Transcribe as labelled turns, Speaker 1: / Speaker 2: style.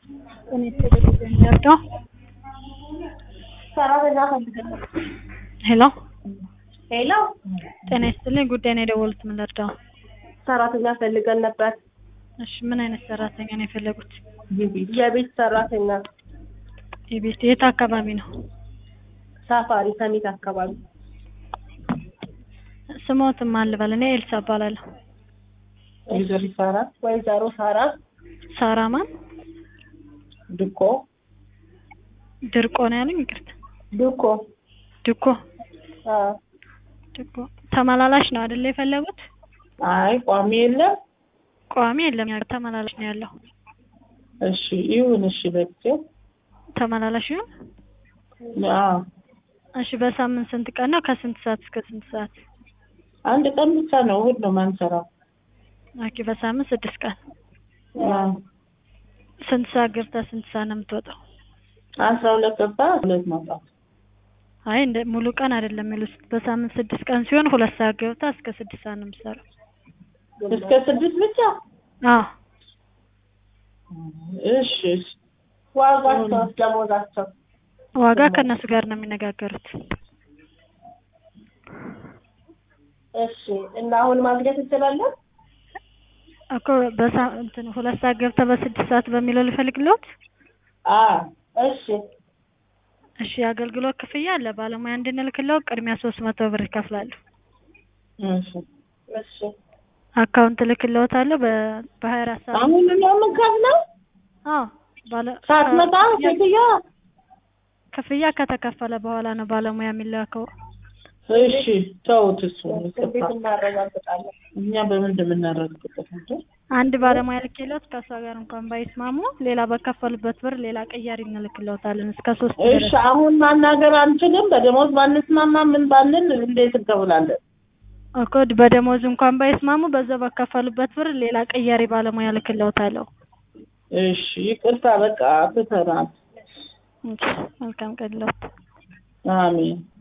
Speaker 1: እኔ ቴሌቪዥን የሚወርደው
Speaker 2: ሰራተኛ ፈልገን ነበር።
Speaker 1: ሄሎ
Speaker 2: ሄሎ
Speaker 1: ጤና ይስጥልኝ። ጉዳይ ነው የደወሉት። ምን ልርዳው?
Speaker 2: ሰራተኛ ፈልገን ነበር።
Speaker 1: እሺ ምን አይነት ሰራተኛ ነው የፈለጉት?
Speaker 2: የቤት ሰራተኛ
Speaker 1: የቤት የት አካባቢ ነው?
Speaker 2: ሳፋሪ ሰሚት አካባቢ።
Speaker 1: ስሞትም አልበል። እኔ ኤልሳ እባላለሁ።
Speaker 2: ወይዘሮ ሳራ ወይዘሮ ሳራ
Speaker 1: ሳራ ማን?
Speaker 2: ድኮ
Speaker 1: ድርቆ ነው ያሉኝ? ይቅርታ
Speaker 2: ድኮ
Speaker 1: ድኮ
Speaker 2: አ
Speaker 1: ድኮ። ተመላላሽ ነው አይደል የፈለጉት?
Speaker 2: አይ ቋሚ የለም።
Speaker 1: ቋሚ የለም፣ ያው ተመላላሽ ነው ያለው።
Speaker 2: እሺ ይሁን። እሺ በቃ
Speaker 1: ተመላላሽ ይሁን።
Speaker 2: አዎ
Speaker 1: እሺ በሳምንት ስንት ቀን ነው? ከስንት ሰዓት እስከ ስንት ሰዓት?
Speaker 2: አንድ ቀን ብቻ ነው እሑድ ነው ማንሰራው።
Speaker 1: ኦኬ በሳምንት ስድስት ቀን።
Speaker 2: አዎ
Speaker 1: ስንት ሰዓት ገብታ ስንት ሰዓት ነው የምትወጣው?
Speaker 2: አስራ ሁለት ገባ ሁለት መውጣት።
Speaker 1: አይ እንደ ሙሉ ቀን አይደለም የሚሉት። በሳምንት ስድስት ቀን ሲሆን ሁለት ሰዓት ገብታ እስከ ስድስት ሰዓት ነው የምትሰራው።
Speaker 2: እስከ ስድስት ብቻ።
Speaker 1: አዎ
Speaker 2: እሺ እሺ። ዋጋቸው ደሞዛቸው
Speaker 1: ዋጋ ከእነሱ ጋር ነው የሚነጋገሩት።
Speaker 2: እሺ እና አሁን ማግኘት እንችላለን?
Speaker 1: እኮ በሳ እንትን ሁለት ሰዓት ገብታ በስድስት ሰዓት በሚለው ልፈልግልዎት?
Speaker 2: አዎ እሺ
Speaker 1: እሺ የአገልግሎት ክፍያ አለ። ባለሙያ እንድንልክለው ቅድሚያ ሶስት መቶ ብር ይከፍላሉ።
Speaker 2: እሺ እሺ።
Speaker 1: አካውንት እልክልዎታለሁ በ በሀያ አራት ሰዓት
Speaker 2: አሁን ነው የምንከፍለው?
Speaker 1: አዎ ባለ
Speaker 2: ሳትመጣ ሴትዮዋ?
Speaker 1: ክፍያ ከተከፈለ በኋላ ነው ባለሙያ የሚላከው።
Speaker 2: እሺ ተውት። እሱ
Speaker 3: እንዴት እናረጋግጣለን?
Speaker 2: እኛ በምንድን የምናረጋግጠው እንዴ?
Speaker 1: አንድ ባለሙያ ልኬልዎት ከእሷ ጋር እንኳን ባይስማሙ ሌላ በከፈሉበት ብር ሌላ ቀያሪ እንልክልዎታለን እስከ ሶስት
Speaker 2: እሺ
Speaker 1: ድረስ።
Speaker 2: አሁን ማናገር አንችልም? በደሞዝ ባንስማማ ምን ባንል እንዴት እንከፍላለን?
Speaker 1: እኮ በደሞዝ እንኳን ባይስማሙ በዛው በከፈሉበት ብር ሌላ ቀያሪ ባለሙያ ልክልዎታለሁ።
Speaker 2: እሺ ይቅርታ፣ በቃ ትተናል።
Speaker 1: እሺ፣ መልካም ቀን ይለዎት።
Speaker 2: አሜን